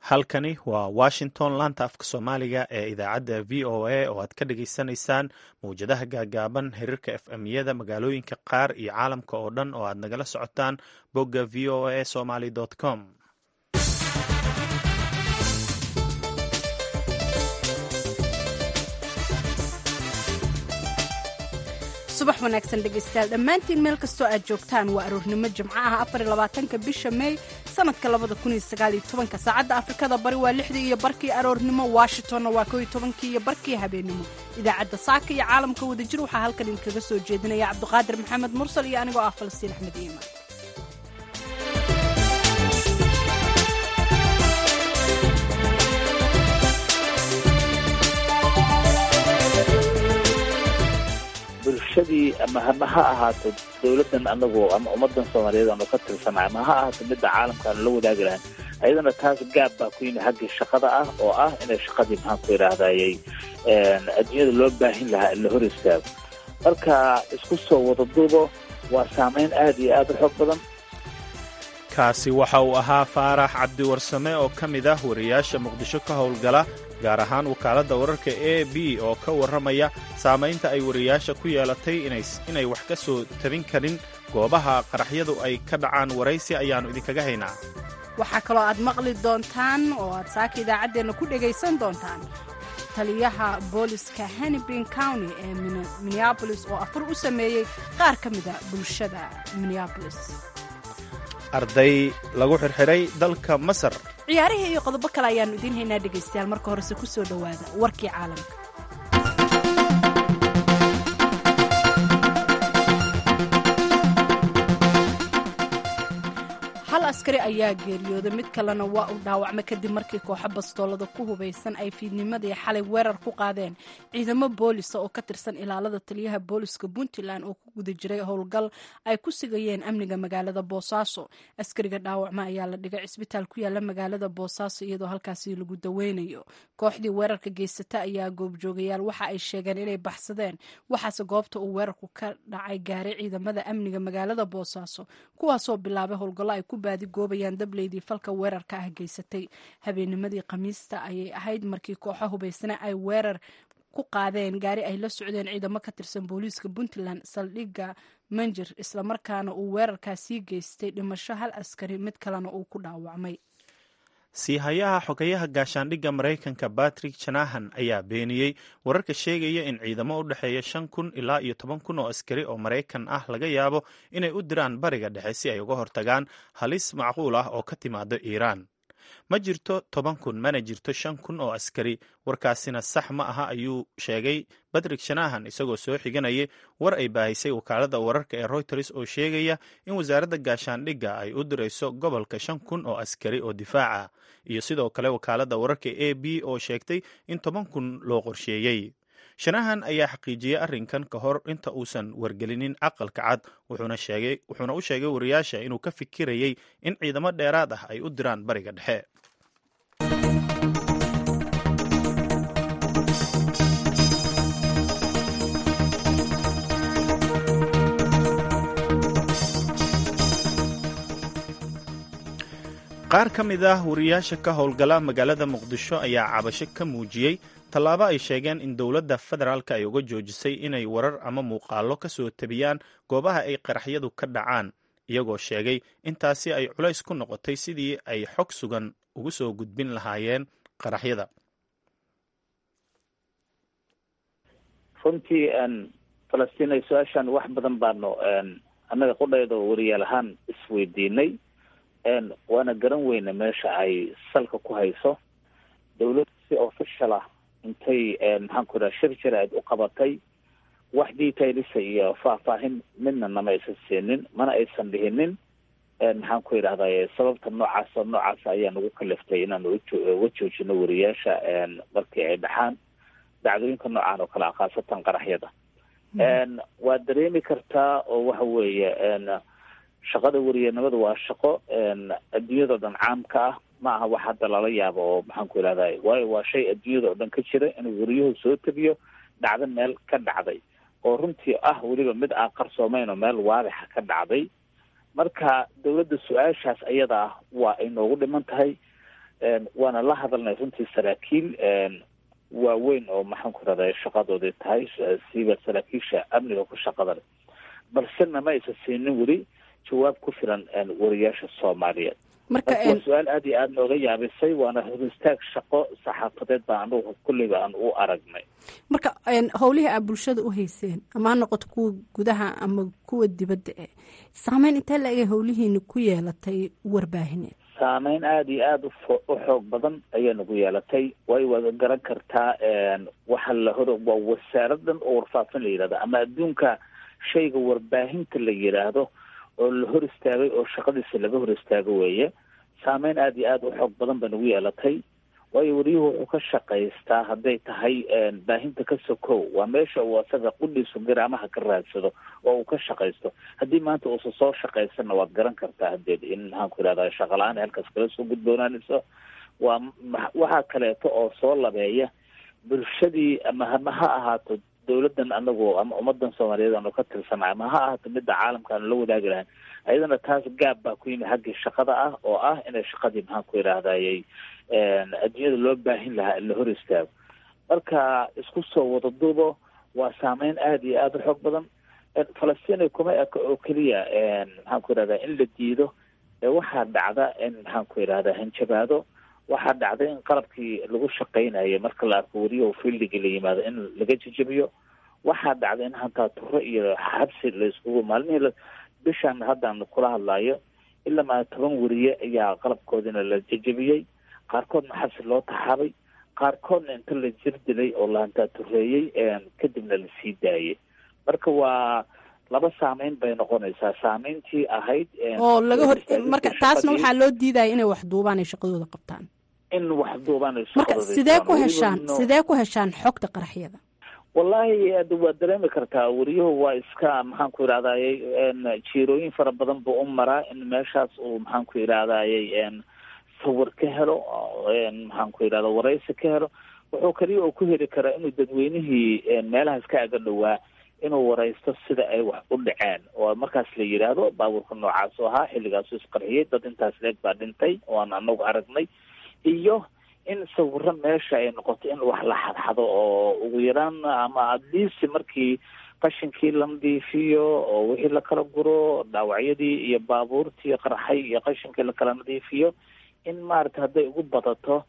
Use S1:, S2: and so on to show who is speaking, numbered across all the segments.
S1: halkani waa washington laanta afka soomaaliga ee idaacadda v o a oo aad ka dhagaysanaysaan mawjadaha gaagaaban xiriirka f m-yada magaalooyinka qaar iyo caalamka oo dhan oo aad nagala socotaan bogga v o a somaly com
S2: subax wanaagsan dhegaystayaal dhammaantiin meel kastoo aad joogtaan waa aroornimo jimco ah afarlabaatanka bisha meey sanadka labada kun iyo sagaaliyo tobanka saacadda afrikada bari waa lixdii iyo barkii aroornimo washingtonna waa kow iyo tobankii iyo barkii habeennimo idaacadda saaka iyo caalamka wadajir waxaa halkan idinkaga soo jeedinaya cabdiqaadir maxamed mursal iyo anigoo ah falastiin axmed iiman
S3: bulshadii ama hama ha ahaato dowladdan anagu ama ummadan soomaaliyeed aanu ka tirsana ama ha ahaato midda caalamka aanu la wadaagi lahayn ayadana taas gaab baa ku yimi xaggii shaqada ah oo ah inay shaqadii maxaan ku idhaahdayay adduunyada loo baahin lahaa in la hor istaago marka isku soo wada duubo waa saamayn aad iyo aad u xoog badan
S1: kaasi waxa uu ahaa faarax cabdiwarsame oo ka mid ah wariyaasha muqdisho ka howlgala gaar ahaan wakaaladda wararka a b oo ka warramaya saamaynta ay wariyaasha ku yeelatay inay wax ka soo tabin karin goobaha qaraxyadu ay ka dhacaan waraysi ayaannu idinkaga haynaa
S2: waxaa kaloo aad maqli doontaan oo aad saaka idaacaddeenna ku dhegaysan doontaan taliyaha booliska hannibin county ee minneabolis oo afur u sameeyey qaar ka mida bulshada minneabolis
S1: arday lagu xirxiray dalka masar
S2: ciyaarihii iyo qodobo kale ayaannu idiin haynaa dhegaystayaal marka horese ku soo dhowaada warkii caalamka hal askari ayaa geeriyooday mid kalena waa uu dhaawacmay kadib markii kooxo bastoolada ku hubaysan ay fiidnimadii xalay weerar ku qaadeen ciidamo boolisa oo ka tirsan ilaalada taliyaha booliska puntland oo ku guda jiray howlgal ay ku sigayeen amniga magaalada boosaaso askariga dhaawacma ayaa la dhigay cisbitaal ku yaala magaalada boosaaso iyadoo halkaasi lagu daweynayo kooxdii weerarka geysata ayaa goobjoogayaal waxa ay sheegeen inay baxsadeen waxaase goobta uu weerarku ka dhacay gaaray ciidamada amniga magaalada boosaaso kuwaasoo bilaabay howlgallo ay ku baadigoobayaan dableydii falka weerarka ah geysatay habeennimadii khamiista ayay ahayd markii kooxo hubaysana ay weerar ku qaadeen gaari ay la socdeen ciidamo ka tirsan booliiska puntland saldhigga manjir islamarkaana uu weerarkaasii geystay dhimasho hal askari mid kalena uu ku dhaawacmay
S1: siihayaha xogayaha gaashaandhigga maraykanka batrick janahan ayaa beeniyey wararka sheegaya in ciidamo u dhexeeya shan kun ilaa iyo toban kun oo askari oo maraykan ah laga yaabo inay u diraan bariga dhexe si ay uga hortagaan halis macquul ah oo ka timaado iiraan ma jirto toban kun mana jirto shan kun oo askari warkaasina sax ma aha ayuu sheegay batrick shanahan isagoo soo xiganayay war ay baahisay wakaalada wararka ee reuters oo sheegaya in wasaaradda gaashaandhigga ay u dirayso gobolka shan kun oo askari oo difaaca iyo sidoo kale wakaalada wararka a b oo sheegtay in toban kun loo qorsheeyey shanahan ayaa xaqiijiyey arrinkan ka hor inta uusan wargelinin aqalka cad wuxuuna u sheegay wariyaasha inuu ka fikirayay in ciidamo dheeraad ah ay u diraan bariga dhexe qaar ka mid ah wariyaasha ka howlgala magaalada muqdisho ayaa cabasho ka muujiyey tallaabo ay sheegeen in dowladda federaalk ay uga joojisay inay warar ama muuqaallo ka soo tabiyaan goobaha ay qaraxyadu ka dhacaan iyagoo sheegay intaasi ay culays ku noqotay sidii ay xog sugan ugu soo gudbin lahaayeen qaraxyada
S3: runtii falastiin su-aashan wax badan baanu annaga qudhaydo wariyaal ahaan isweydiinay waana garan weyna meesha ay salka ku hayso dawladda si official ah intay maxaan ku idhaha shir jir aad u qabatay wax detailisa iyo faahfaahin midna nama aysan siinin mana aysan dhihinin maxaan ku idhahday sababta noocaasa noocaasa ayaa nagu kaliftay inaanu uga joojino wariyaasha markii ay dhaxaan dacdooyinka noocaan oo kale ah khaasatan qaraxyada waad dareemi kartaa oo waxa weeye shaqada wariyanimada waa shaqo adduunyada o dhan caamka ah ma aha wax hadda lala yaabo oo maxaan ku idhahday waayo waa shay adduunyada oo dhan ka jira inuu wariyuhu soo tabiyo dhacdo meel ka dhacday oo runtii ah weliba mid aan qarsoomeyn oo meel waadixa ka dhacday marka dawladda su-aashaas ayada ah waa ay noogu dhiman tahay waana la hadalnay runtii saraakiil waaweyn oo maxaan ku rahday shaqadoodii tahay siiba saraakiisha amniga ku shaqada leh balse nama aysan siinin weli jawaab ku filan wariyaasha soomaaliyeed
S2: marka
S3: waa su-aal aada iyo aada nooga yaabisay waana horistaag shaqo saxaafadeed baa anugu kulleyba aan u aragnay
S2: marka howlihii aad bulshada u hayseen ama ha noqoto kuwa gudaha ama kuwa dibadda e saameyn intee la-eg howlihiina ku yeelatay warbaahineed
S3: saameyn aada iyo aada ufo u xoog badan ayaa nagu yeelatay way wada garan kartaa waxa la hor waa wasaaradan oo warfaafin la yidhahdo ama adduunka shayga warbaahinta la yidhaahdo oo la hor istaagay oo shaqadiisa laga hor istaago weeye saameyn aada iyo aada u xoog badan ba nagu yeelatay waayo wariyuhu wuxuu ka shaqaystaa hadday tahay baahinta ka sokow waa meesha uu asaga qudhiisu garaamaha ka raadsado oo uu ka shaqaysto haddii maanta uusa soo shaqaysanna waad garan kartaa hadeed in maxaan ku yidhahda shaqa la-aan halkaas kala soo gudboonaanayso waa waxaa kaleeto oo soo labeeya bulshadii ama hama ha ahaato dawladdan anagu ama ummadan soomaaliyeed aanu ka tirsana ama ha ahaato midda caalamka aanu la wadaagi lahayn ayadana taas gaab baa ku yimi xaggii shaqada ah oo ah inay shaqadii maxaan ku yidhahdayy adduunyada loo baahin lahaa in la hor istaago marka isku soo wada duubo waa saameyn aada iyo aada u xoog badan falastiin kuma eka oo keliya maxaan ku yidhahda in la diido waxaa dhacda in maxaan ku yidhahda hanjabaado waxaa dhacda in qalabkii lagu shaqaynayay marka la arko weriyahu fieldigii la yimaado in laga jejebiyo waxaa dhacda in hantaa turo iyo xabsi la iskugu maalmihii bishan haddaan kula hadlayo ilaa maa toban weriye ayaa qalabkoodina la jejebiyey qaarkoodna xabsi loo taxaabay qaarkoodna inta la jir dilay oo la hantaa tureeyey kadibna la sii daayay marka waa laba saameyn bay noqonaysaa saameyntii ahayd
S2: oo laga hor marka taasna waxaa loo diidaya inay wax duubaan ay shaqadooda qabtaan
S3: in wax duubaan ay
S2: marka sidee ku heshaan sidee ku heshaan xogta qaraxyada
S3: wallahi waa dareemi kartaa weriyuhu waa iska maxaan ku yidhahdayy jiirooyin fara badan buu u maraa in meeshaas uu maxaan ku yidhahdayy sawir ka helo maxaan ku yidhahda waraysi ka helo wuxuu kaliya oo ku heli karaa inuu dadweynihii meelahaas ka aga dhowaa inuu waraysto sida ay wax u dhaceen oo markaas la yidhaahdo baabuurka noocaas oo ahaa xilligaasu isqarxiyey dad intaas leeg baa dhintay oan anagu aragnay iyo in sawiro meesha ay noqoto in wax la xadxado oo ugu yaraan ama adliist markii qashinkii la nadiifiyo oo wixii lakala guro dhaawacyadii iyo baabuurtii qarxay iyo qashinkii lakala nadiifiyo in maarata hadday ugu badato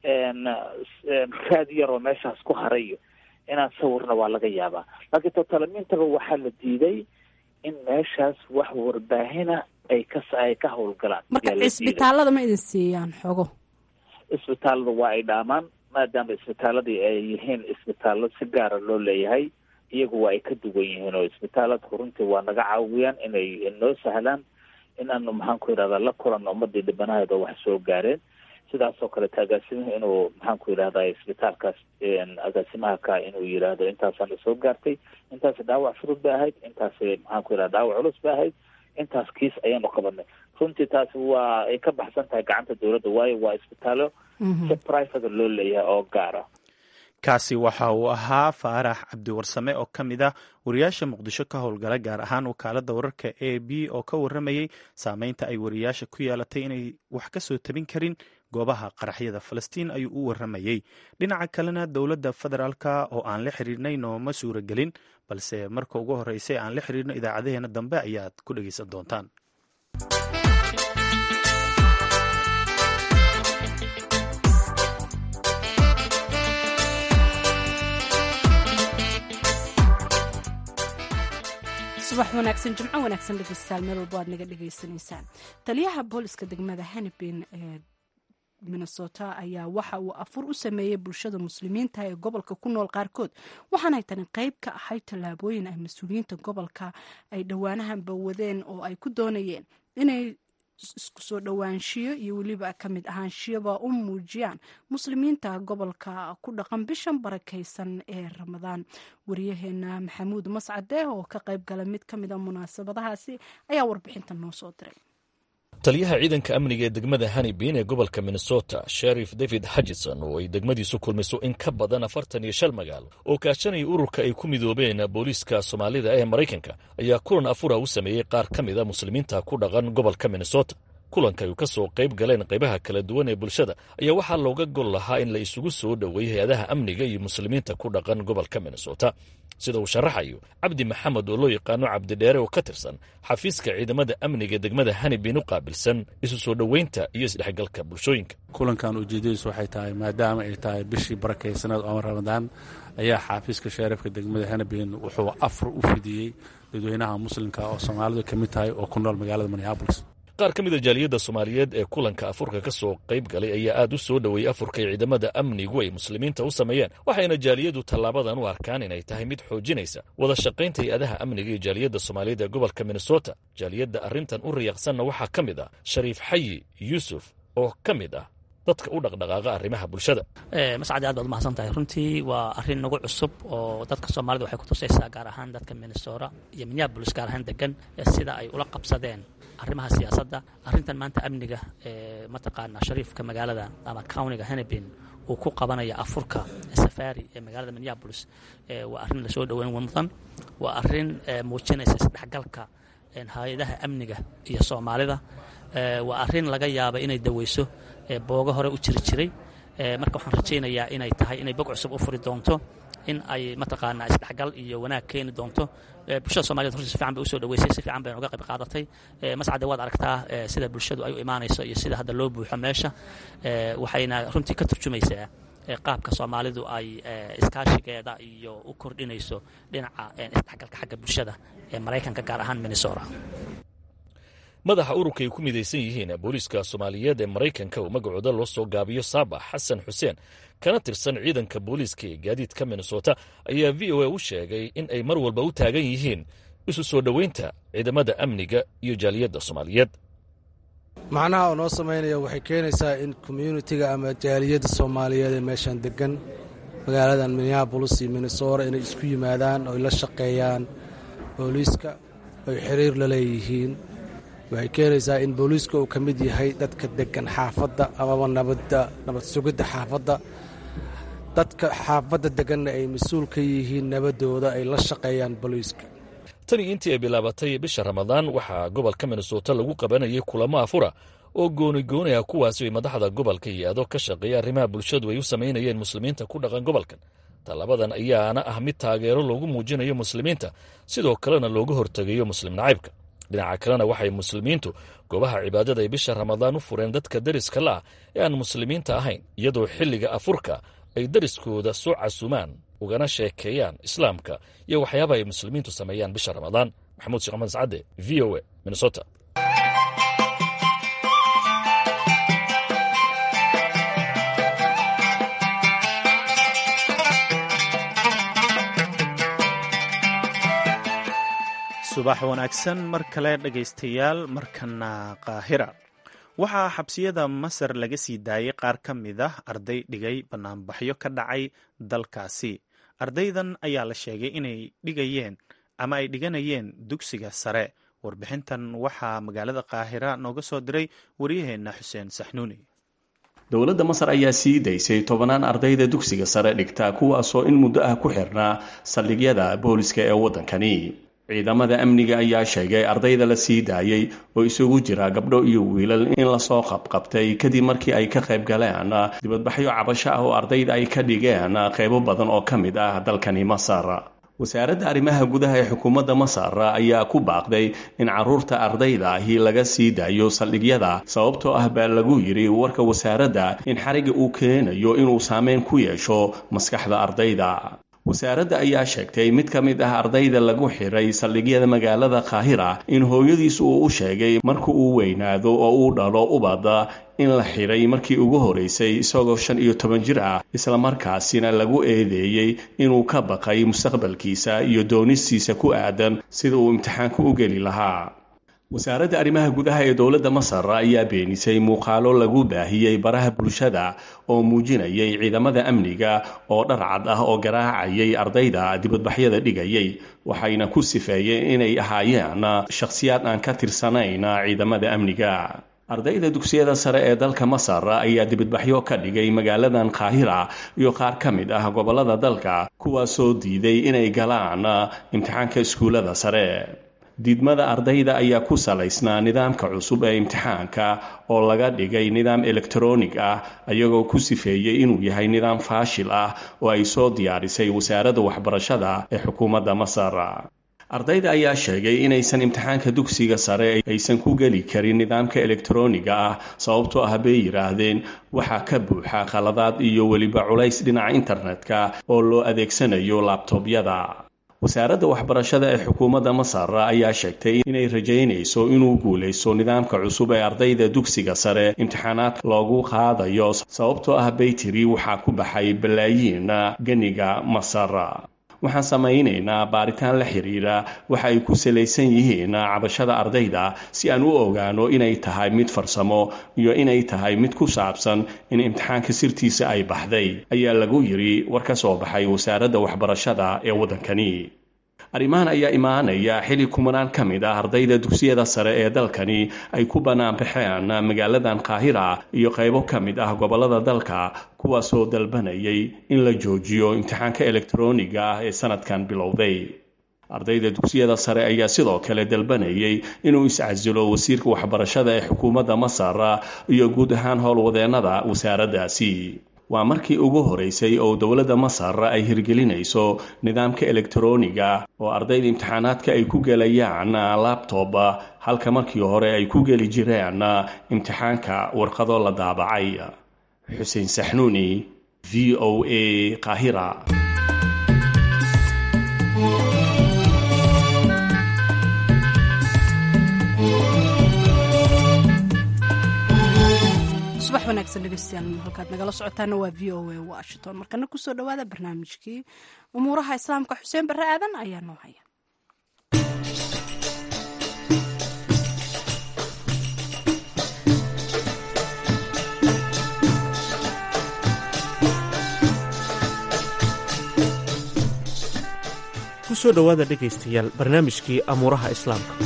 S3: raad yar oo meeshaas ku harayo inaan sawirna waa laga yaabaa laakiin totalamiintaba waxaa la diiday in meeshaas wax warbaahina ay ka ay ka howlgalaan
S2: marka cisbitaalada ma idin siiyaan xogo
S3: isbitaalada waa ay dhaamaan maadaama isbitaaladii ay yihiin isbitaallo si gaara loo leeyahay iyagu waa ay ka duwan yihiin oo isbitaaladku runtii waa naga caawiyaan inay noo sahlaan in aanu maxaan ku yidhahda la kulanno ummadii dhibanaheeda wax soo gaareen sidaas oo kaleeto agaasimuhu inuu maxaan ku yidhahda isbitaalkaas agaasimaha ka inuu yidhaahdo intaasaana soo gaartay intaas dhaawac furud bay ahayd intaas maxaan ku yidhahda dhaawac culus bay ahayd intaas kiis ayaanu qabanay runtii taasi waa ay ka baxsan tahay gacanta dowladda waayo waa isbitaallo si private loo leeyahay oo gaara
S1: kaasi waxa uu ahaa faarax cabdiwarsame oo ka mid ah wariyaasha muqdisho ka howlgala gaar ahaan wakaaladda wararka a b oo ka warramayey saameynta ay wariyaasha ku yeelatay inay wax ka soo tabin karin goobaha qaraxyada falastiin ayuu u warramayey dhinaca kalena dowladda federaalka oo aan la xiriirnay nooma suuragelin balse marka ugu horreysay aan la xiriirno idaacadaheena dambe ayaad ku dhegeysan doontaan
S2: subax wanaagsan jimco wanaagsan dhegeystayaal meel walbo aad naga dhegeysanaysaan taliyaha booliska degmada hanibin ee minnesota ayaa waxa uu afur u sameeyey bulshada muslimiinta ee gobolka ku nool qaarkood waxaanay tani qeyb ka ahayd tallaabooyin ay mas-uuliyiinta gobolka ay dhowaanahanba wadeen oo ay ku doonayeen inay isku soo dhowaanshiyo iyo weliba ka mid ahaanshiyaba u muujiyaan muslimiinta gobolka ku dhaqan bishan barakaysan ee ramadaan wariyaheena maxamuud mascade oo ka qayb gala mid ka mid a munaasabadahaasi ayaa warbixinta noo soo diray
S4: taliyaha ciidanka amniga ee degmada hanibin ee gobolka minnesota sherif david hajison oo ay degmadiisu kulmayso in ka badan afartan iyo shan magaalo oo kaashanaya ururka ay ku midoobeen booliiska soomaalida ee maraykanka ayaa kulan afura u sameeyey qaar ka mid a muslimiinta ku dhaqan gobolka minnesota kulanka ay ka soo qayb galeen qaybaha kala duwan ee bulshada ayaa waxaa looga gol lahaa in la isugu soo dhoweeyey hay-adaha amniga iyo muslimiinta ku dhaqan gobolka minnesota sida uu sharaxayo cabdi maxamed oo loo yaqaano cabdidheere oo ka tirsan xafiiska ciidamada amniga degmada hanibin u qaabilsan isu soo dhoweynta iyo isdhexgalka bulshooyinka
S5: kulankan ujeedadiisu waxay tahay maadaama ay tahay bishii barakaysaneed oo ramadaan ayaa xaafiiska sheriifka degmada hanibin wuxuu afar u fidiyey dadweynaha muslimka oo soomaalidu ka mid tahay oo ku nool magaalada minneabolis
S4: qaar ka mid a jaaliyadda soomaaliyeed ee kulanka afurka ka soo qayb galay ayaa aad u soo dhoweeyey afurka ay ciidamada amnigu ay muslimiinta u sameeyeen waxayna jaaliyadu tallaabadan u arkaan inay tahay mid xoojinaysa wada shaqaynta hay-adaha amniga iyo jaaliyadda soomaaliyeed ee gobolka minnesota jaaliyadda arrintan u riyaaqsanna waxaa ka mid ah shariif xayi yuusuf oo ka mid ah dadka u dhaqdhaqaaqa arrimaha bulshada
S6: mascadi aad baad umahadsan tahay runtii waa arrin nagu cusub oo dadka soomaalida waxay kutusaysaa gaar ahaan dadka minnesota iyo minneabolis gaar ahaan degan sida ay ula qabsadeen arrimaha siyaasadda arrintan maanta amniga ee mataqaanaa shariifka magaalada ama countiga hanabin uu ku qabanaya afurka safari ee magaalada minneabolis waa arrin lasoo dhoweyn mudan waa arrin muujinaysa isdhexgalka hay-adaha amniga iyo soomaalida waa arrin laga yaaba inay daweyso boogo hore u jiri jiray marka waxaan rajaynayaa inay tahay inay bog cusub u furi doonto in ay mataqaanaa isdhexgal iyo wanaag keeni doonto bulshada somaliyed runtii si fican bay usoo dhaweysay si fican bayna uga qayb qaadatay mascade waad aragtaa sida bulshadu ay u imaanayso iyo sida hadda loo buuxo meesha waxayna runtii ka turjumaysaa qaabka soomaalidu ay iskaashigeeda iyo u kordhinayso dhinaca isdhexgalka xagga bulshada ee maraykanka gaar ahaan minnesota
S4: madaxa ururka ay ku midaysan yihiin booliiska soomaaliyeed ee maraykanka oo magacooda loo soo gaabiyo saabax xasan xuseen kana tirsan ciidanka booliiska ee gaadiidka minnesota ayaa v o a u sheegay in ay mar walba u taagan yihiin isu soo dhoweynta ciidamada amniga iyo jaaliyadda soomaaliyeed
S7: macnaha oo noo samaynaya waxay keenaysaa in communitiga ama jaaliyadda soomaaliyeed ee meeshaan degan magaaladan minneabolis iyo minnesota inay isku yimaadaan oy la shaqeeyaan booliiska oy xiriir la leeyihiin waxay keenaysaa in booliiska uu ka mid yahay dadka degan xaafadda amaba nabadda nabad sugidda xaafadda dadka xaafadda deganna ay mas-uul ka yihiin nabaddooda ay la shaqeeyaan booliiska
S4: tani intii ay bilaabatay bisha ramadaan waxaa gobolka minnesota lagu qabanayay kulamo afura oo goonigooni ah kuwaasi ay madaxda gobolka iyo ado ka shaqeeya arrimaha bulshadu ay u samaynayeen muslimiinta ku dhaqan gobolkan tallabadan ayaana ah mid taageero loogu muujinayo muslimiinta sidoo kalena looga hortegayo muslim nacaybka dhinaca kalena waxay muslimiintu goobaha cibaadada ay bisha ramadaan u fureen dadka deriska la'ah ee aan muslimiinta ahayn iyadoo xilliga afurka ay deriskooda soo casumaan ugana sheekeeyaan islaamka iyo waxyaaba ay muslimiintu sameeyaan bisha ramadaan maxamuud sheekh axmed sacade v o a minnesota
S1: subax wanaagsan mar kale dhegaystayaal markana qaahira waxaa xabsiyada masar laga sii daayay qaar ka mid ah arday dhigay banaanbaxyo ka dhacay dalkaasi ardaydan ayaa la sheegay inay dhigayeen ama ay dhiganayeen dugsiga sare warbixintan waxaa magaalada qaahira nooga soo diray waryaheena xuseen saxnuuni
S8: dowladda masar ayaa sii daysay tobanaan ardayda dugsiga sare dhigta kuwaasoo in muddo ah ku xirnaa saldhigyada booliska ee waddankani ciidamada amniga ayaa sheegay ardayda la sii daayey oo isugu jira gabdho iyo wiilal in lasoo qabqabtay kadib markii ay ka qayb galeen dibadbaxyo cabasho ah oo ardayda ay ka dhigeen qaybo badan oo ka mid ah dalkani masar wasaaradda arrimaha gudaha ee xukuumadda masar ayaa ku baaqday in caruurta ardayda ahi laga sii daayo saldhigyada sababtoo ah baa lagu yidhi warka wasaaradda in xariga uu keenayo inuu saameyn ku yeesho maskaxda ardayda wasaaradda ayaa sheegtay mid ka mid ah ardayda lagu xiray saldhigyada magaalada kaahira in hooyadiis uu u sheegay marka uu weynaado oo uu dhalo ubada in la xiray markii ugu horeysay isagoo shan iyo toban jir ah islamarkaasina lagu eedeeyey inuu ka baqay mustaqbalkiisa iyo doonistiisa ku aadan sida uu imtixaanka u geli lahaa wasaaradda arrimaha gudaha ee dowladda masar ayaa beenisay muuqaalo lagu baahiyey baraha bulshada oo muujinayay ciidamada amniga oo dharcad ah oo garaacayay ardayda dibadbaxyada dhigayay waxayna ku sifeeyeen inay ahaayeen shakhsiyaad aan ka tirsanayn ciidamada amniga ardayda dugsiyada sare ee dalka masar ayaa dibadbaxyo ka dhigay magaaladan kaahira iyo qaar ka mid ah gobolada dalka kuwaasoo diiday inay galaan imtixaanka iskuullada sare diidmada ardayda ayaa ku salaysnaa nidaamka cusub ee imtixaanka oo laga dhigay nidaam elektaroonig ah ayagoo ku sifeeyey inuu yahay nidaam faashil ah oo ay soo diyaarisay wasaaradda waxbarashada ee xukuumadda masar ardayda ayaa sheegay inaysan imtixaanka dugsiga sare aysan ku geli karin nidaamka elektarooniga ah sababtoo ah bay yidhaahdeen waxaa ka buuxa khaladaad iyo weliba culays dhinaca internetka oo loo adeegsanayo laabtoobyada wasaaradda waxbarashada ee xukuumadda masar ayaa sheegtay inay rajaynayso inuu guulaysto nidaamka cusub ee ardayda dugsiga sare imtixaanaadka loogu qaadayo sababtoo ah baytiri waxaa ku baxay balaayiin ganiga masar waxaan samaynaynaa baaritaan la xiriira waxa ay ku salaysan yihiin cabashada ardayda si aan u ogaano inay tahay mid farsamo iyo inay tahay mid ku saabsan in imtixaanka sirtiisa ay baxday ayaa lagu yidhi war ka soo baxay wasaaradda waxbarashada ee waddankani arrimahan ayaa imaanaya xili kumanaan ka mid ah ardayda dugsiyada sare ee dalkani ay ku bannaan baxeen magaaladan qaahira iyo qaybo ka mid ah gobollada dalka kuwaasoo dalbanayay in la joojiyo imtixaanka elektarooniga ah ee sanadkan bilowday ardayda dugsiyada sare ayaa sidoo kale dalbanayay inuu iscasilo wasiirka waxbarashada ee xukuumadda masar iyo guud ahaan howlwadeennada wasaaraddaasi waa markii ugu horeysay oo dowladda masar ay hirgelinayso nidaamka elektarooniga oo ardayda imtixaanaadka ay ku gelayaan labtob halka markii hore ay ku geli jireen imtixaanka warqado la daabacay xuseen saxnuuni v o a qaahira
S2: subax wanaagsan dhegeystayaal halkaad nagala socotaana waa v o a washington markana kusoo dhawaada barnaamijkii umuuraha islaamka xuseen barre aadan ayaa noo haya
S9: kusoo dhowaada dhegaystayaal barnaamijkii amuuraha islaamka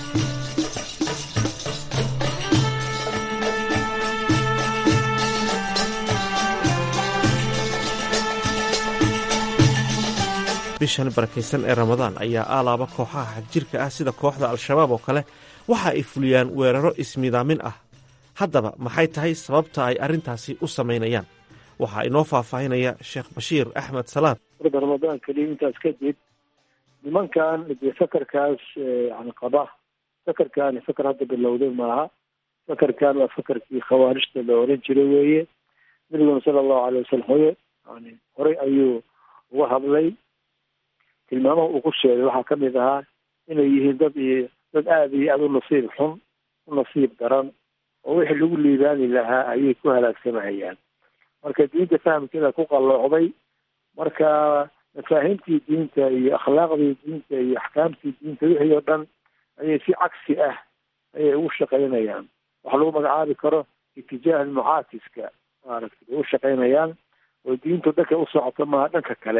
S9: bishan barakaysan ee ramadaan ayaa aalaaba kooxaha xagjirka ah sida kooxda al-shabaab oo kale waxa ay fuliyaan weeraro ismidaamin ah haddaba maxay tahay sababta ay arrintaasi u samaynayaan waxaa inoo faahfaahinaya sheekh bashiir axmed salaad
S10: warda ramadaan keliya intaas kadib nimankan dee fakarkaas yani qaba fakarkaani fakar hadda bilowday maaha fakarkan waa fakarkii khawaarijta la oran jiray weeye nabiguna sala allahu alay wasalam hoye yani horey ayuu uga hadlay tilmaamaha uu ku sheegay waxaa kamid ahaa inay yihiin dad iyo dad aada iyo aada u nasiib xun u nasiib daran oo wixii lagu liibaani lahaa ayay ku halaagsamahayaan marka diinta fahamkeeda ku qalloocday marka mafaahiimtii diinta iyo akhlaaqdii diinta iyo axkaamtii diinta wixii oo dhan ayay si cagsi ah ayay ugu shaqaynayaan waxa lagu magacaabi karo itijaah mucaatiska maaragtay bay u shaqaynayaan oo diintu dhanka u socoto maaha dhanka kale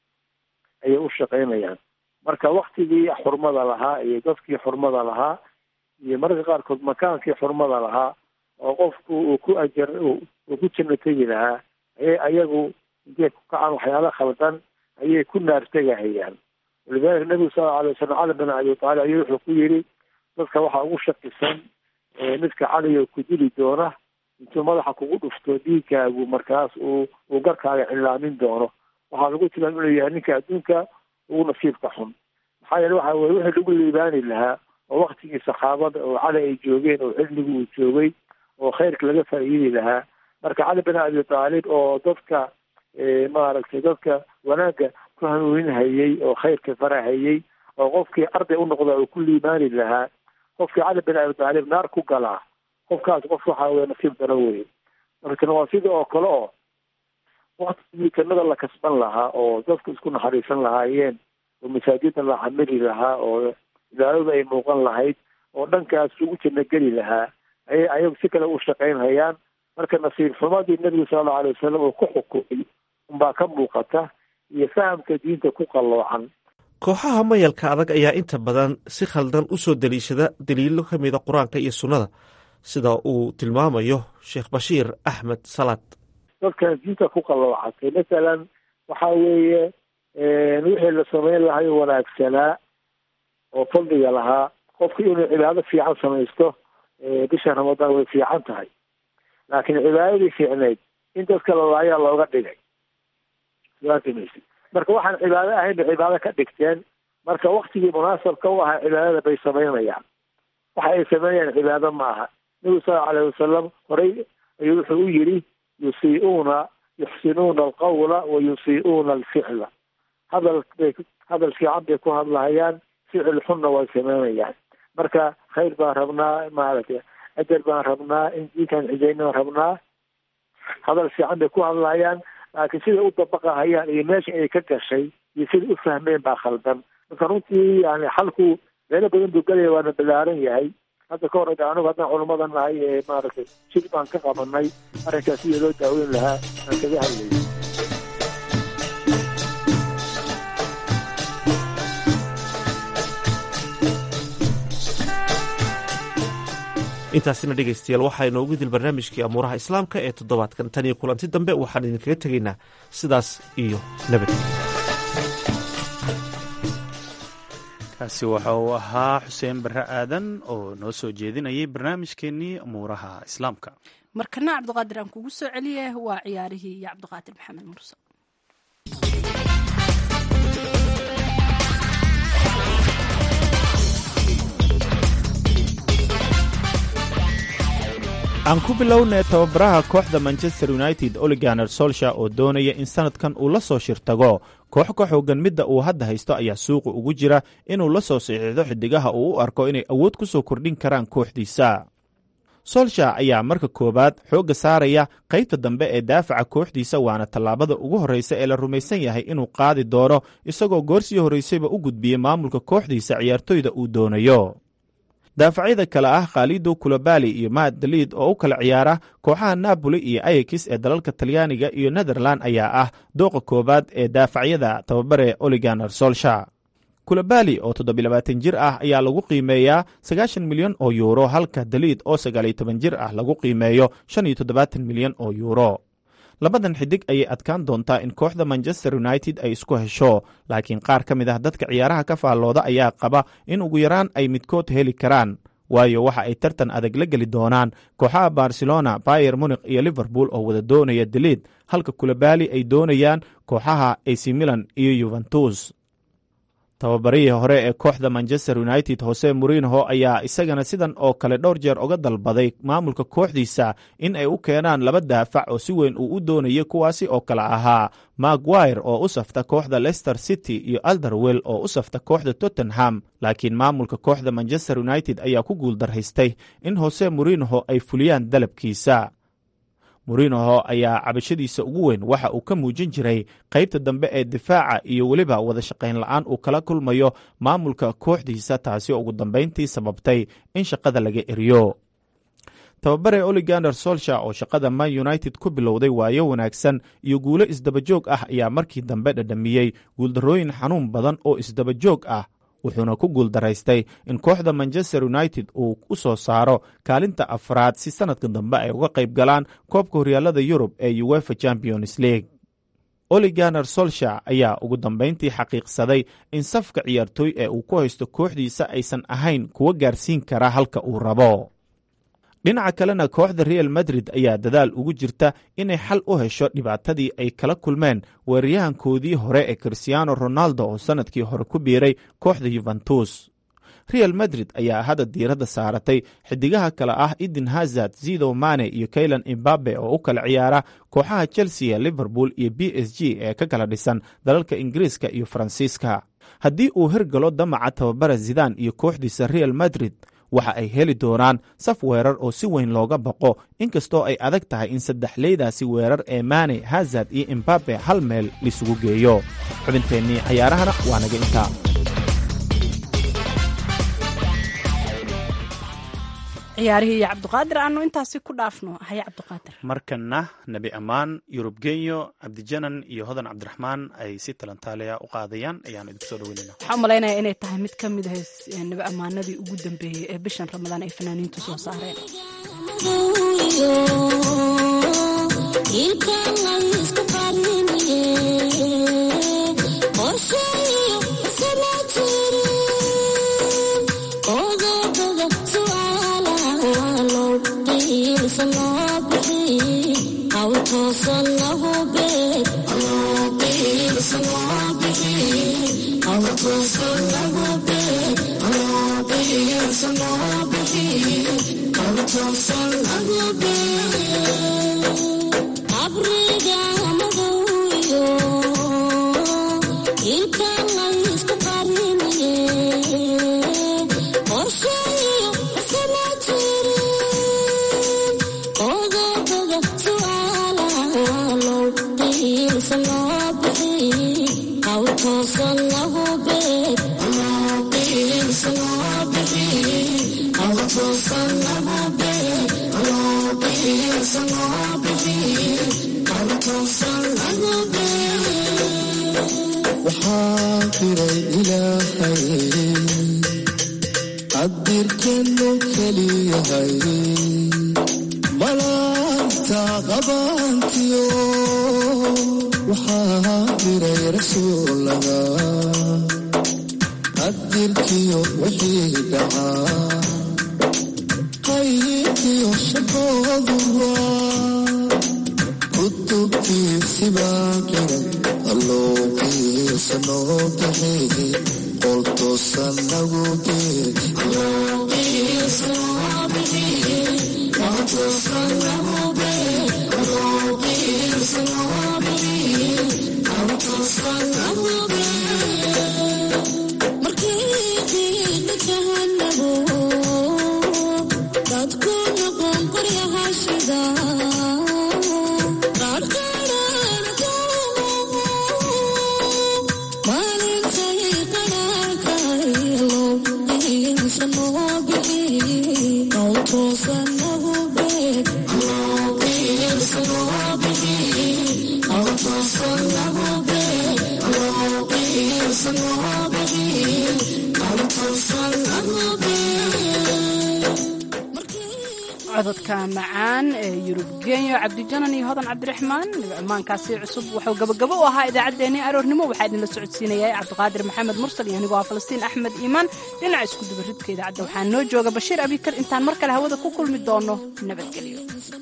S10: ayay u shaqaynayaan marka waktigii xurmada lahaa iyo dadkii xurmada lahaa iyo mararka qaarkood makaankii xurmada lahaa oo qofku uu ku ajar uu ku janno tegi lahaa ayay ayagu intay ku kacaan waxyaala khaldan ayay ku naartegahayaan walidalika nabigu sal lla alay wasalam cali bin abi taalib ayuu wuxuu ku yidhi dadka waxaa ugu shakisan midka caliga ku dili doona intuu madaxa kugu dhufto dhiigkaagu markaas uu uu garkaaga cilaamin doono waxaa lagu tilmaam inuu yahay ninka adduunka ugu nasiibka xun maxaa yeele waxa weye wixii lagu liibaani lahaa oo waktigii saxaabada oo cali ay joogeen oo xilligu uu joogay oo khayrka laga faa'iidi lahaa marka cali bin abi taalib oo dadka maaragtay dadka wanaagga ku hanuuninhayey oo khayrka farahayey oo qofkii arday u noqda uu ku liibaani lahaa qofkii cali bin abi taalib naar ku galaa qofkaas qof waxa weye nasiib daro weye markana waa sida oo kale oo waktigii jannada la kasban lahaa oo dadku isku naxariisan lahaayeen oo masaajida la xamili lahaa oo idaaradu ay muuqan lahayd oo dhankaas lagu janno geli lahaa ayay ayagu si kale u shaqaynhayaan marka nasiib xumadii nebigu sala allau alay wasalam uu ku xukumay unbaa ka muuqata iyo fahamka diinta ku qalloocan
S9: kooxaha mayalka adag ayaa inta badan si khaldan u soo deliishada daliilo ka mida qur-aanka iyo sunnada sida uu tilmaamayo sheekh bashiir axmed salaad
S10: dadkan diinta ku qalloocatay masalan waxa weeye wixii la samayn lahayo wanaagsanaa oo fadliga lahaa qofku inuu cibaado fiican samaysto bisha ramadaan way fiican tahay laakiin cibaadadii fiicneyd in dadka lalaayaa looga dhigay ms marka waxaan cibaado ahayn bay cibaado ka dhigteen marka waktigii munaasabka u ahaa cibaadada bay samaynayaan waxa ay sameynayaan cibaado ma aha nabigu sal alayhi wasalam horey ayuu wuxuu u yidhi yusiiuuna yuxsinuuna alqawla wa yusiiuuna alficla hadal bay hadal fiican bay ku hadlahayaan ficil xunna way sameynayaan marka khayr baan rabnaa maaragtay ajar baan rabnaa in diinkaan cijayna rabnaa hadal fiican bay ku hadlahayaan laakiin siday u dabaqahayaan iyo meesha ay ka gashay iyo siday u fahmeen baa khaldan marka runtii yani xalku meelo badan buu gelaya waana balaaran yahay hadda ka hor anigu haddaan culummada nahay ee maaragtay shir baan ka qabanay arrinkaas sidii loo daaweyn lahaa aan kaga hadlayay
S9: intaasina dhegaystayaal waxaa inoogu dil barnaamijkii amuuraha islaamka ee toddobaadkan tan iyo kulanti dambe waxaan idinkaga tegaynaa sidaas iyo nabad
S1: kaasi waxa uu ahaa xuseen barre aadan oo noo soo jeedinayay barnaamijkeenii amuuraha islaamka
S2: markana cabdiqaadir aan kugu soo celiye waa ciyaarihii iyo cabdiqaadir maxamed murse
S1: aan ku bilownay tababaraha kooxda manchester united oliganer solsha oo doonaya in sanadkan uu la soo shirtago koox ka xoogan midda uu hadda haysto ayaa suuqa ugu jira inuu la soo saxiixdo xidigaha uu u arko inay awood ku soo kordhin karaan kooxdiisa solsha ayaa marka koowaad xoogga saaraya qaybta dambe ee daafaca kooxdiisa waana tallaabada ugu horreysa ee la rumaysan yahay inuu qaadi doono isagoo goorsii horraysayba u gudbiyey maamulka kooxdiisa ciyaartoyda uu doonayo daafacyada kale ah khalido kulobali iyo maad daliid oo u kala ciyaara kooxaha napoli iyo ayakis ee dalalka talyaaniga iyo netherland ayaa ah dooqa koowaad ee daafacyada tababare oliganer solsha kulobali oo toddobilabaatan jir ah ayaa lagu qiimeeyaa sagaashan milyan oo yuuro halka daliid oo sagaaliyo toban jir ah lagu qiimeeyo shan iyo toddobaatan milyan oo yuuro labadan xidig ayay adkaan doontaa in kooxda manchester united ay isku hesho laakiin qaar ka mid ah dadka ciyaaraha ka faallooda ayaa qaba in ugu yaraan ay midkood heli karaan waayo waxa ay tartan adag la geli doonaan kooxaha barcelona bayer munik iyo liverpool oo wada doonaya daliid halka kulabali ay doonayaan kooxaha ac milan iyo yuventus tababarihii hore ee kooxda manchester united hose murinho ayaa isagana sidan oo kale dhowr jeer uga dalbaday maamulka kooxdiisa in ay u keenaan laba daafac oo si weyn uu u doonayay kuwaasi oo kale ahaa maguire oo u safta kooxda leicester city iyo alderwell oo u safta kooxda tottenham laakiin maamulka kooxda manchester united ayaa ku guuldarraystay in hose murinho ay fuliyaan dalabkiisa murinoho ayaa cabashadiisa ugu weyn waxa uu ka muujin jiray qaybta dambe ee difaaca iyo weliba wada shaqayn la-aan uu kala kulmayo maamulka kooxdiisa taasi oo ugu dambayntii sababtay in shaqada laga eriyo tababare oligander solsha oo shaqada man united ku bilowday waayo wanaagsan iyo guulo isdabajoog ah ayaa markii dambe dhadhamiyey guuldarrooyin xanuun badan oo isdabajoog ah wuxuuna ku guuldaraystay in kooxda manchester united uu u soo saaro kaalinta afraad si sanadka dambe ay uga qayb galaan koobka horyaalada yurub ee uefa champions league oliganer solsha ayaa ugu dambayntii xaqiiqsaday in safka ciyaartooy ee uu ku haysto kooxdiisa aysan ahayn kuwa gaarsiin kara halka uu rabo dhinaca kalena kooxda real madrid ayaa dadaal ugu jirta inay xal u hesho dhibaatadii ay kala kulmeen weeraryahankoodii hore ee christiano ronaldo oo sannadkii hore ku biiray kooxda yuventus real madrid ayaa hadda diiradda saaratay xidigaha kale ah eden hazard zido mane iyo kaylan imbabe oo u kala ciyaara kooxaha chelsea liverpool iyo b s g ee ka kala dhisan dalalka ingiriiska iyo faransiiska haddii uu hirgalo damaca tababara zidan iyo kooxdiisa real madrid waxa ay heli doonaan saf weerar oo si weyn looga baqo inkastoo ay adag tahay in saddexleydaasi weerar ee maane hazard iyo imbabe hal meel lisugu geeyo xubinteennii cayaarahana waa naga intaa
S2: ciyaarihii iyo cabdiqaadir aanu intaasi ku dhaafno haye cabdiqaadir
S1: markana nebi ammaan yurub genyo cabdijanan iyo hodan cabdiraxmaan ay si talantaaliya u qaadayaan ayaan idinku soo dhaweynayna
S2: waxaan u malaynaya inay tahay mid ka mid ah nebi ammaanadii ugu dambeeyey ee bishan ramadaan ay fanaaniintu soo saareen cododka macaan ee yurub genyo cabdijanan iyo hodan cabdiraxmaan ammaankaasi cusub wuxuu gabagabo u ahaa idaacaddeenii aroornimo waxaa idinla socodsiinayay cabdiqaadir maxamed mursal iyo anigoo ah falastiin axmed iimaan dhinaca isku dubaridka idaacadda waxaa noo jooga bashiir abikar intaan mar kale hawada ku kulmi doono nabadgelyo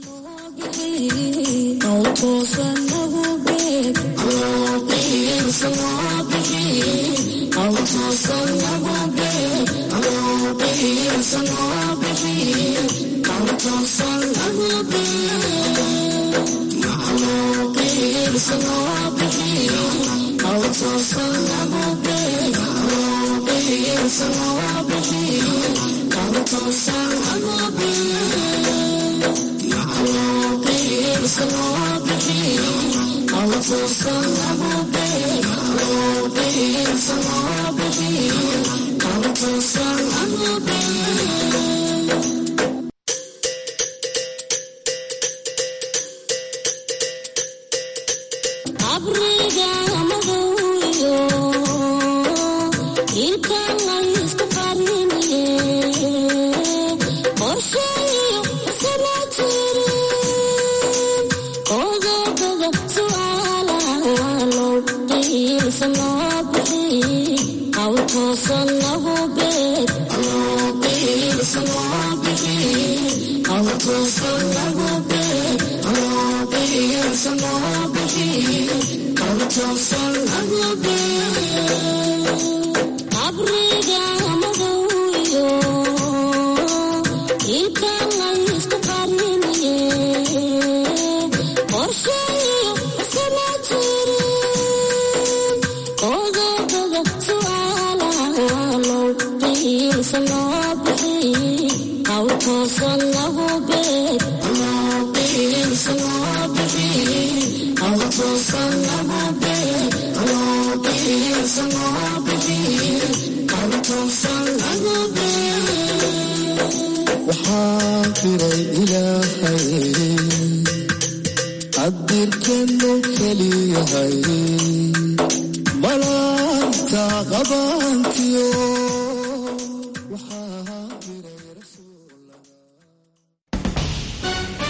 S11: qadirkenu keliyahay malaanta qabantiyo